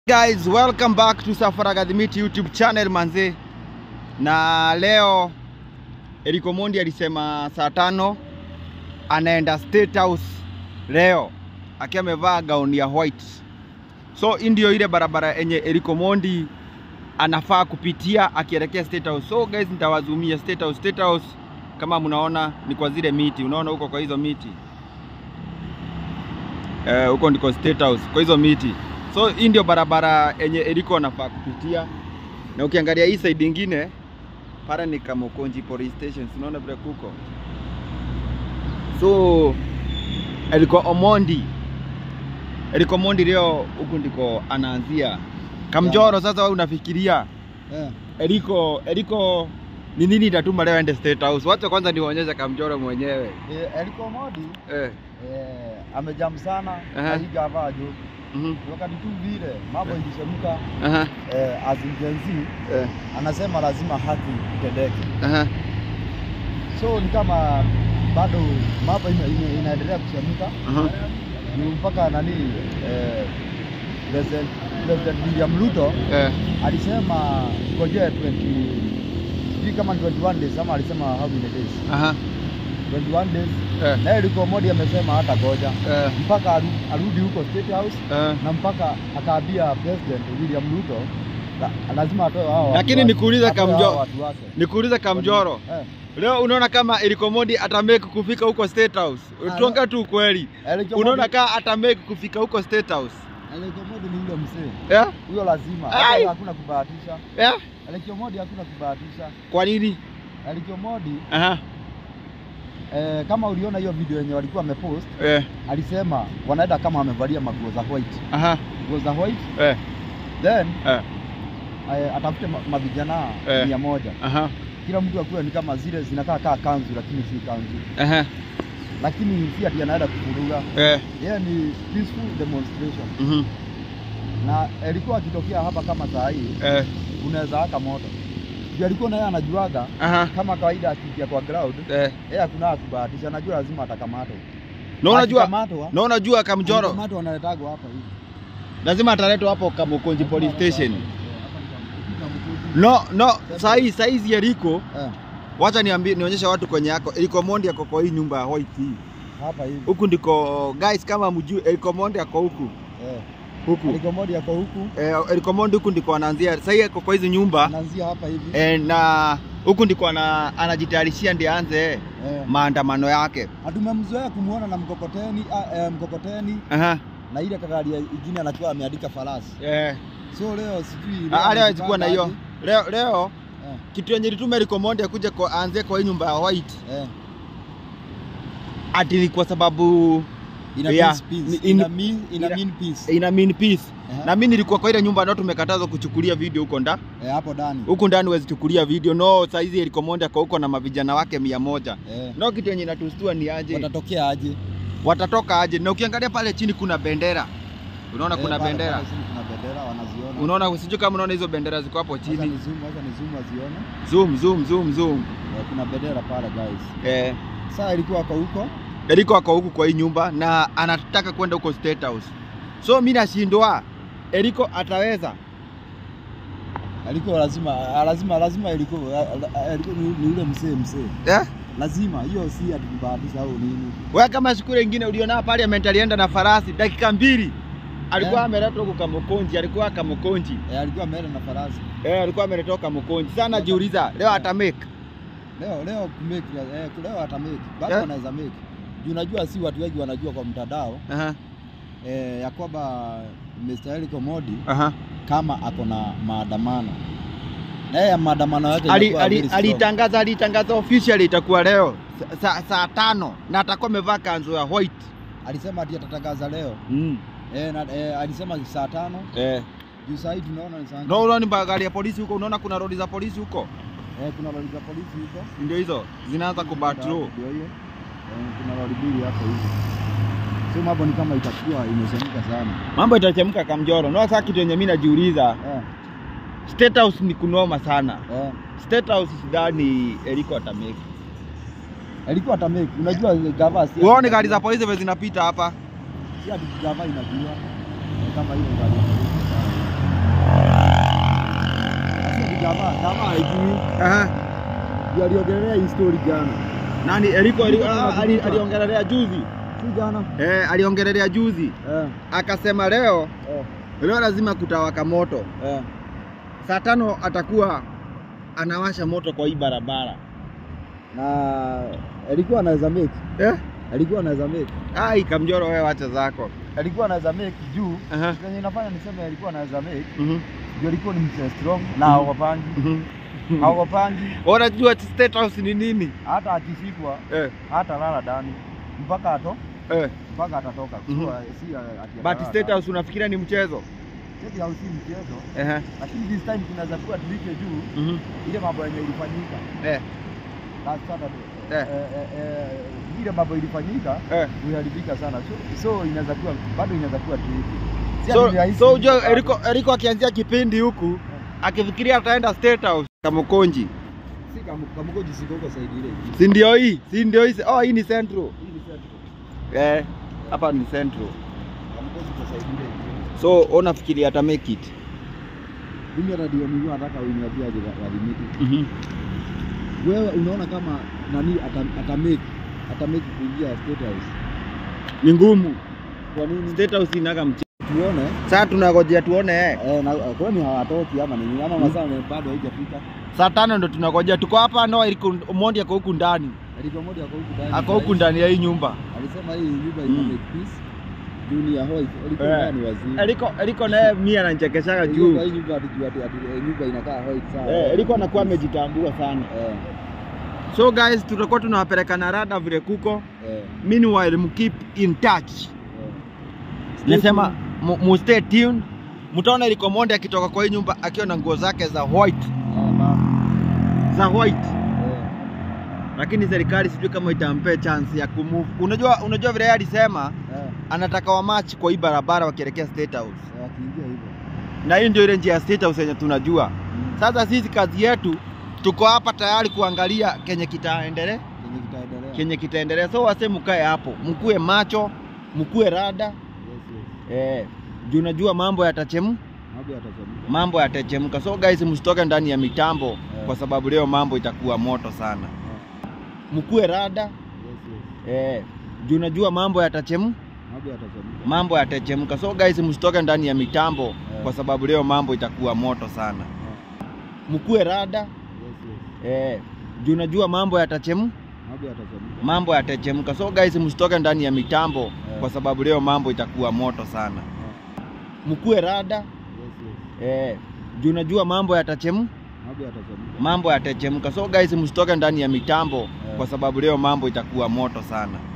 Guys, welcome back to Safari Academy YouTube channel manze. Na leo Eriko Mondi alisema saa tano anaenda State House leo akiwa amevaa gauni ya white. So hii ndio ile barabara yenye Eriko Mondi anafaa kupitia akielekea State House. So guys, nitawazumia State House. State House kama mnaona ni kwa zile miti, unaona huko kwa hizo miti eh, huko ndiko State House kwa hizo miti. So hii ndio barabara yenye Eriko anafaa kupitia, na ukiangalia hii side ingine pale ni Kamukonji police station, unaona vile kuko. So Eriko Omondi, Eriko Omondi leo huku ndiko anaanzia Kamjoro. Sasa wewe unafikiria Eh, Eriko, Eriko ni nini itatuma leo ende State House? Wacha kwanza niwaonyeshe Kamjoro mwenyewe eh, Eriko Modi eh. eh, amejam sana Aha. na hii gava juu mhm, wakati tu vile mambo ilichemka aha, eh, as in Gen Z eh, anasema lazima haki itendeke, aha, so ni kama bado mambo ina, ina, inaendelea kuchemka aha, juu mpaka nani eh, President President William Ruto eh, alisema ngojea 20 sijui kama ni 21 days ama alisema how many days aha, 21 days eh, na Eriko Modi amesema hata goja eh, mpaka aru- arudi huko State House eh. na mpaka akaambia President William Ruto la- lazima atoe hao watu Lakini wake- nikuulize atoe Kamjo- hao watu wake. Nikuulize Kamjoro, Eh, leo unaona kama Eriko Mondi atamake kufika huko State House? Ah, Tuongea tu ukweli, Eriko unaona Modi- kama atamake kufika huko State House Eriko Modi ni yule mzee eh? huyo, lazima Ai. hata hakuna kubahatisha. Eh? Eriko Modi hakuna kubahatisha. Kwa nini? Eriko Modi Aha, eh, kama uliona hiyo video yenye walikuwa wamepost, eh, alisema wanaenda kama wamevalia maguo za white, aha, nguo za white eh, then eh, eh, atafute ma- mavijana Eh. mia moja aha, kila mtu akuwe ni kama zile zinakaa kaa kanzu, lakini si kanzu, aha, lakini si ati anaenda kufuruga eh, yeye ni peaceful demonstration mhm, na alikuwa akitokea hapa kama saa hii eh, unaweza waka moto juu alikuwa naye anajuaga aha, kama kawaida akiingia kwa ground eh. yeye hakuna kubahatisha anajua lazima atakamatwa Na unajua, Akikamatwa, na unajua Kamjoro akikamatwa analetagwa hapa hivi lazima ataletwa hapo Kamukonji police station. Eh, hapa ni Kamukunji. No, no, sahi saizi Eriko, Eh, wacha niambie nionyeshe watu kwenye yako. Eriko Mondi ako kwa hii nyumba ya white hii. hapa hivi Huku ndiko guys, kama mjui Eriko Mondi ako huku Eh, huku Eriko Modi ako huku eh, Eriko Mondi huku ndiko anaanzia sasa, ako kwa hizi nyumba anaanzia hapa hivi eh, na huku ndiko ana, anajitayarishia ndiye aanze Eh, maandamano yake. na tumemzoea kumuona na mkokoteni ah, eh, mkokoteni Aha, na ile kagari ingine anakuwa ameandika farasi eh, so leo sijui ah, leo hawezi kuwa na hiyo aje. leo, leo Eh, kitu yenye lituma Eriko Mondi akuje kwa aanze kwa hii nyumba ya white eh. ati ni kwa sababu Ina Yeah, means peace. ni- in- Ina mean, ina ina- mean peace. ina mean peace. Aha. Na mimi nilikuwa kwa ile nyumba ndio tumekatazwa kuchukulia video huko nda Eh, hapo ndani. huku ndani huwezi chukulia video no. Saizi Eriko Mondi ako huko na mavijana wake mia moja Eh. no, kitu yenye inatustua ni aje Watatokea aje? watatoka aje? Na ukiangalia pale chini kuna bendera, unaona kuna Eh, pale- bendera, pale chini Kuna bendera wanaziona. unaona, sijui kama unaona hizo bendera ziko hapo Wacha chini. ni zoom, wacha ni zoom wazione. Zoom, zoom, zoom, zoom. Eh, kuna bendera pale guys. Eh, Sasa ilikuwa ako huko. Eriko ako huku kwa hii nyumba na anataka kwenda huko State House, so mi nashindwa Eriko ataweza Alikuwa lazima lazima lazima ilikuwa alikuwa ni ni yule mzee mzee. eh? Lazima hiyo si ati kubahatisha au nini. Wewe kama siku ile ingine uliona parliament alienda na farasi dakika mbili alikuwa Eh. ameletwa huko Kamukonji, alikuwa Kamukonji Eh, alikuwa ameenda na farasi. eh, alikuwa ameletwa Kamukonji. Sasa najiuliza leo ata make Leo leo kumake eh, leo ata make. Bado Eh? anaweza make. Juu unajua si watu wengi wanajua kwa mtandao aha, eh, ya kwamba Mr. Eriko Modi aha. kama ako na maandamano na yeye maandamano yake Ali, inakuwa ali, very strong. alitangaza alitangaza officially itakuwa leo sa- saa saa tano na atakuwa amevaa kanzu ya white alisema ati atatangaza leo mm. eh, na, eh, alisema saa tano eh. juu saa hii tunaona ni saa ngapi? No, unaona ni gari ya polisi huko, unaona kuna rodi za polisi huko, eh, kuna lori za polisi huko ndio hizo zinaanza kubatro. ndio hiyo eh, kuna lori mbili hapo hivi so mambo ni kama itakuwa imechemka sana Mambo itachemka Kamjoro. No, sasa kitu yenye mimi najiuliza, eh, State House ni kunoma sana. eh. State House sidhani Eriko atamake. alikuwa atamake unajua gava si Uone gari za polisi vile zinapita hapa. si ati gava inajua eh, kama hiyo gari ya polisi Jamaa jamaa haijui. Aha. Ndio aliongelea hii story jana. Nani Eriko Eriko- Eriko ah, ali- anajuta. aliongelelea juzi. Si jana. Eh, aliongelelea juzi. Eh. Akasema leo Eh. leo lazima kutawaka moto. Eh. Saa tano atakuwa anawasha moto kwa hii barabara. Na alikuwa anaweza make. Eh? Alikuwa anaweza make. Ai, Kamjoro wewe wacha zako. Alikuwa anaweza make juu. Aha. Kenye inafanya niseme alikuwa anaweza make. Mhm. Ndio alikuwa ni mse strong na haogopangi. Mhm. Haogopangi Unajua state house ni nini? hata akishikwa Eh. hata lala ndani mpaka ato Eh. mpaka atatoka. Mhm. So, si ati But atalala state ndani. house unafikiria ni mchezo? State house si mchezo. Ehe. Lakini this time kunaweza kuwa tulike juu Mhm. ile mambo yenye ilifanyika Eh. last Saturday. Eh. Eh, eh, eh, ile mambo ilifanyika Eh. uliharibika sana. So, so inaweza kuwa bado inaweza kuwa tricky. Si So, ati rahisi so ujue bado. Eriko, Eriko akianzia kipindi huku akifikiria ataenda state house Kamukonji, si kamu- kamugoji siko huko side ile. si ndio hii? Si ndio hii? Oh, hii ni central. Hii ni central. Eh, hapa ni central. Kamugoji kwa side ile. So unafikiria ata make it? Mimi hata ndio nilikuwa nataka uniambie aje walimiti. Mhm. Wewe unaona kama nani ata, ata make ata make kuingia state house. Ni ngumu. Kwa nini? State house inaga mchezo. Tuone. Sasa tunangojea tuone eh. Eh, na kwani hawatoki ama nini? Ama masaa bado haijafika. Saa tano ndo tunangojea. Tuko hapa no, Eriko Omondi ako huku ndani, Eriko moja ako huku ndani. ako huku ndani ya hii nyumba. Alisema hii nyumba Mm. ina make peace. Junior Hoy. Eriko Eh. ndani waziri. Eriko Eriko naye mimi ananichekeshaga Eriko juu. kwa hii nyumba atijua ati ati eh, nyumba inakaa Hoy sawa. Eh, Eriko anakuwa amejitambua sana. Eh. So guys, tutakuwa tunawapeleka na rada vile kuko. Eh. Meanwhile, mkeep in touch. eh. Nasema mu mu stay tuned. Mtaona Eriko Omondi akitoka kwa hii nyumba akiwa na nguo zake za white, Eh, mama. za white. Eh. Lakini serikali sijui kama itampea chance ya kumove. Unajua unajua vile yeye alisema Eh. anataka wa match kwa hii barabara wakielekea State House. Eh, Akiingia hivyo. Na hii ndio ile njia ya State House yenye tunajua. Mm. Sasa sisi kazi yetu tuko hapa tayari kuangalia kenye kitaendelea, Kenye kitaendelea. kenye kitaendelea. So wase mkae hapo, mkue macho, mkue rada Yes, yes. eh, juu unajua mambo yatachemu, Mambo yatachemka. mambo yatachemka. So guys, msitoke ndani ya mitambo kwa sababu leo mambo itakuwa moto sana. Eh. Mkue rada Yes, yes. eh, juu unajua mambo yatachemu, Mambo yatachemka. mambo yatachemka. So guys, msitoke ndani ya mitambo kwa sababu leo mambo itakuwa moto sana. Eh. Mkue rada Yes, yes. eh, juu unajua mambo yatachemu, Mambo yatachemka. mambo yatachemka. So guys, msitoke ndani ya mitambo kwa sababu leo mambo itakuwa moto sana. Eh. Mkue rada Yes, yes. eh, juu unajua mambo yatachemu, Mambo yatachemka. mambo yatachemka. So guys, msitoke ndani ya mitambo kwa sababu leo mambo itakuwa moto sana.